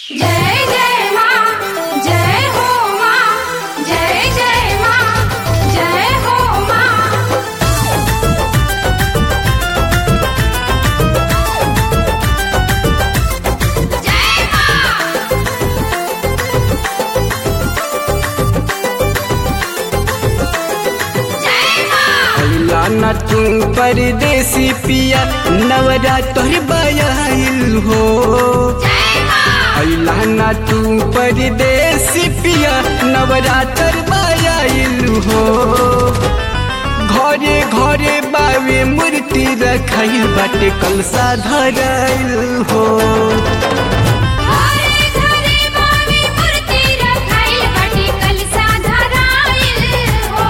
जय जय माँ जय हो माँ जय जय माँ जय हो माँ जय माँ जय माँ अल्ला न तू परदेसी पिया नवरात्र बयाइल हो जय माँ अल्ला न तू परदेसी पिया नवरात्र बयाइल हो घरे घरे बावे मूर्ति रखाइल बाटे कलसा धराइल हो घरे घरे बावे मूर्ति रखाइल बाटे कलसा धराइल हो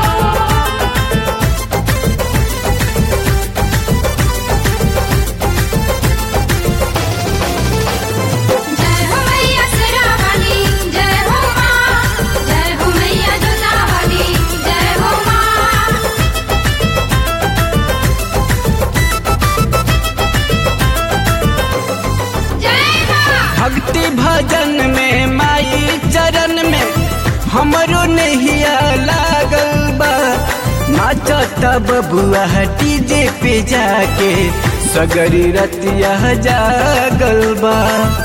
जय हो मैया सरावाली जय हो माँ जय हो मैया जोतावाली जय हो माँ जय माँ भक्ति भजन में माई चरण में हमरो नहिया लागल बा नाचता बबुआ डीजे पे जाके सगरी रतिया जागल बा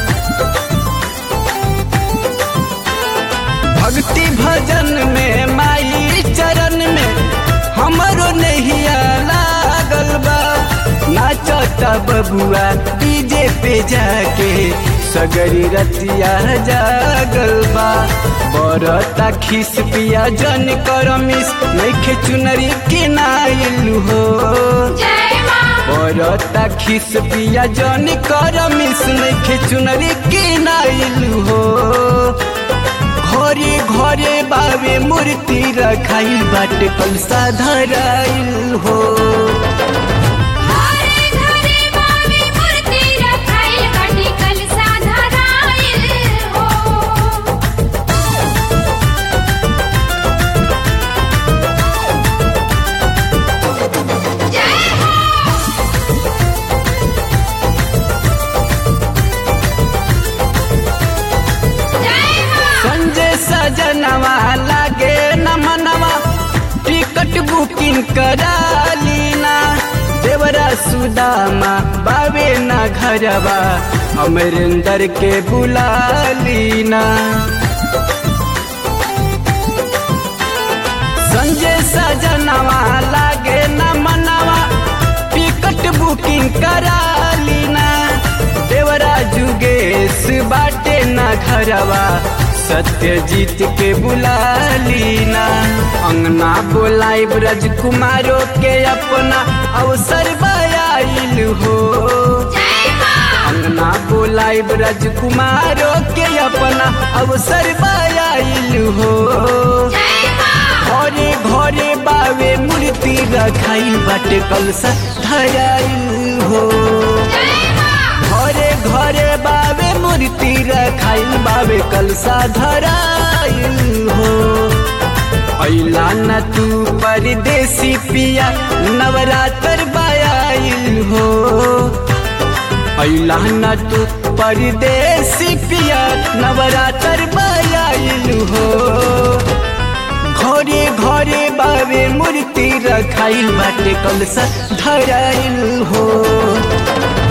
भक्ति भजन में माई चरण में हमरो नहिया लागल बा नाचता बबुआ डीजे पे जाके सगरी रतिया जागल बा बरता खिस पिया जन करमिस नइखे चुनरी के नाइलु हो जय माँ बरता खिस पिया जन करमिस नइखे चुनरी के नाइलु हो घरे घरे बावे मूर्ति रखाइल बाटे कलसा धराइल हो घरे घरे बावे मूर्ति रखाइल बाटे कलसा धराइल हो जय हो जय हो संजय सजनवा लागे न मनवा टिकट बुकिंग करा लीना देवरा सुदामा बावे न घरवा अमरिंदर के बुला लीना संजय सजनवा लागे न मनवा टिकट बुकिंग करा लीना देवरा जुगेश बाटे न घरवा सत्यजीत के बुला लीना अंगना बोलाई ब्रज कुमारो के अपना अवसर बयाइल हो जय माँ अंगना बोलाई ब्रज कुमारो के अपना अवसर बयाइल हो जय माँ घरे घरे बावे मूर्ति रखाई बाटे कलसा धराइल हो जय माँ घरे घरे बावे मूर्ति रखाइल बावे कलसा धराइल हो ऐला न तू परदेसी पिया नवरात्र बायाइल हो ऐला न तू परदेसी पिया नवरात्र बायाइल हो घरे घरे बावे मूर्ति रखाइल बाटे कलसा धराइल हो